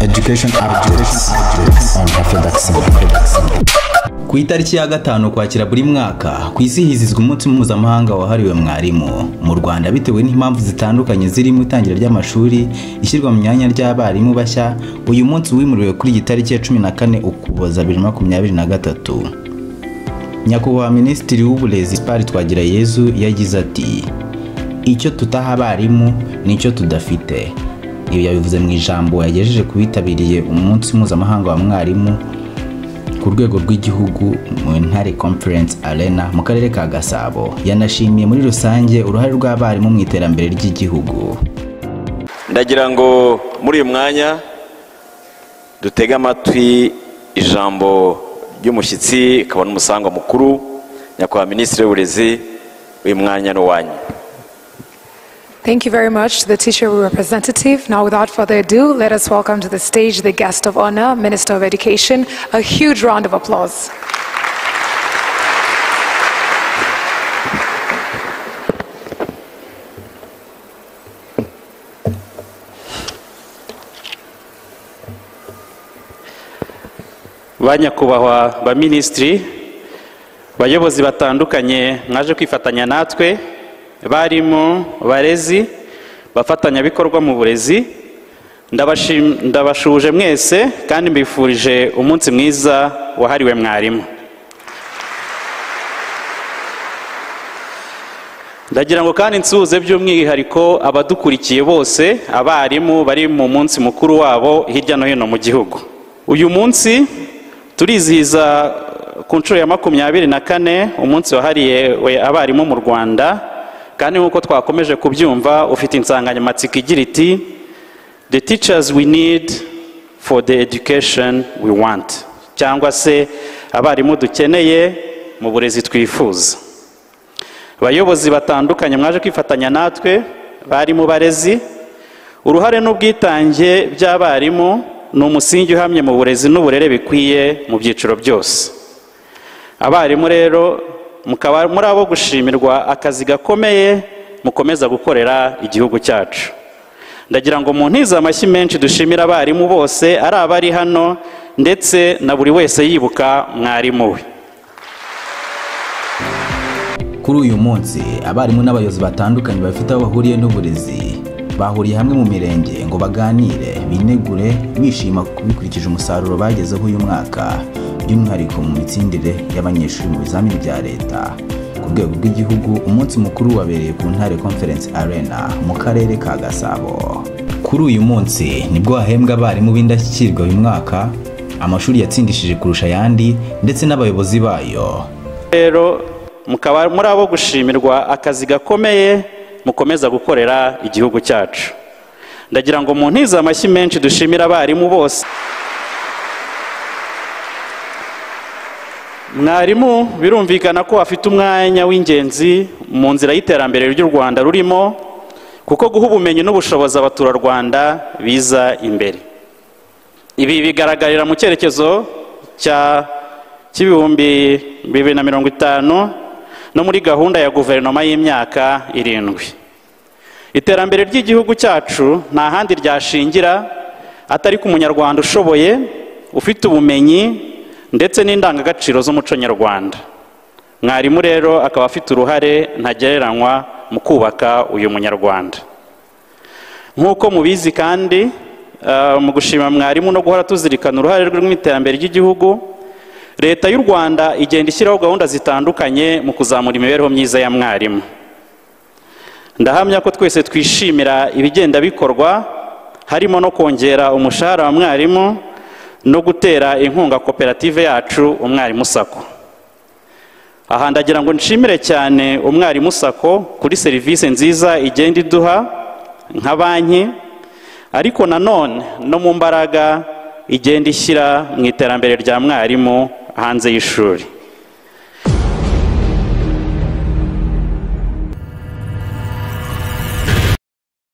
education updates on afrodaxin ku itariki ya gatanu kwakira buri mwaka ku isi hizizwa umunsi mpuzamahanga wahariwe mwarimu mu rwanda bitewe n'impamvu zitandukanye zirimo itangira ry'amashuri ishyirwa mu myanya ry'abarimu bashya uyu munsi wimuriwe kuri iyi tariki ya cumi na kane ukuboza bibiri makumyabiri na gatatu nyakubahwa minisitiri w'uburezi sipari twagirayezu yagize ati icyo tutaha abarimu nicyo tudafite ibi yabivuze mu ijambo yagejeje ku bitabiriye umunsi mpuzamahanga wa mwarimu ku rwego rw'igihugu mu ntare conference arena mu karere ka gasabo yanashimiye muri rusange uruhare rw'abarimu mu iterambere ry'igihugu ndagira ngo muri uyu mwanya dutege amatwi ijambo ry'umushyitsi akaba n'umusangwa mukuru nyakubahwa minisitiri w'uburezi uyu mwanya n'uwanyu Thank you very much to the teacher representative. Now, without further ado, let us welcome to the stage the guest of honor, Minister of Education. A huge round of applause. banyakubahwa ba minisitiri bayobozi batandukanye mwaje kwifatanya natwe barimu barezi bafatanyabikorwa mu burezi ndabashuje mwese kandi mbifurije umunsi mwiza wahariwe mwarimu ndagira ngo kandi nsuhuze by'umwihariko abadukurikiye bose abarimu bari mu munsi mukuru wabo hirya no hino mu gihugu uyu munsi turizihiza ku nshuro ya makumyabiri na kane umunsi wahariwe abarimu mu rwanda kandi nk'uko twakomeje kubyumva ufite insanganyamatsiko igira iti the teachers we need for the education we want cyangwa se abarimu dukeneye mu burezi twifuza abayobozi batandukanye mwaje kwifatanya natwe barimu barezi uruhare n'ubwitange by'abarimu ni umusingi uhamye mu burezi n'uburere bikwiye mu byiciro byose abarimu rero mukaba muri abo gushimirwa akazi gakomeye mukomeza gukorera igihugu cyacu ndagira ngo mu ntiza amashyi menshi dushimira abarimu bose ari abari hano ndetse na buri wese yibuka mwarimu we kuri uyu munsi abarimu n'abayobozi batandukanye bafite aho bahuriye n'uburezi bahuriye hamwe mu mirenge ngo baganire binegure bishima bikurikije umusaruro bagezeho uyu mwaka by'umwihariko mu mitsindire y'abanyeshuri mu bizamini bya leta ku rwego rw'igihugu umunsi mukuru wabereye ku ntare conference arena mu karere ka gasabo kuri uyu munsi nibwo hahembwa abarimu b'indashyikirwa uyu mwaka amashuri yatsindishije kurusha ayandi ndetse n'abayobozi bayo rero mukaba muri abo gushimirwa akazi gakomeye mukomeza gukorera igihugu cyacu ndagira ngo mu ntiza amashyi menshi dushimira abarimu bose mwarimu birumvikana ko afite umwanya w'ingenzi mu nzira y'iterambere ry'u rwanda rurimo kuko guha ubumenyi n'ubushobozi abaturarwanda biza imbere ibi bigaragarira mu cyerekezo cy'ibihumbi bibiri na mirongo itanu no muri gahunda ya guverinoma y'imyaka irindwi iterambere ry'igihugu cyacu nta handi ryashingira atari ku munyarwanda ushoboye ufite ubumenyi ndetse n'indangagaciro z'umuco nyarwanda mwarimu rero akaba afite uruhare ntagereranywa mu kubaka uyu munyarwanda nk'uko mubizi kandi mu gushima mwarimu no guhora tuzirikana uruhare rwe mu iterambere ry'igihugu leta y'u rwanda igenda ishyiraho gahunda zitandukanye mu kuzamura imibereho myiza ya mwarimu ndahamya ko twese twishimira ibigenda bikorwa harimo no kongera umushahara wa mwarimu no gutera inkunga koperative yacu umwarimu sako aha ndagira ngo nshimire cyane umwarimu sako kuri serivisi nziza igenda iduha nka banki ariko nanone no mu mbaraga igenda ishyira mu iterambere rya mwarimu hanze y'ishuri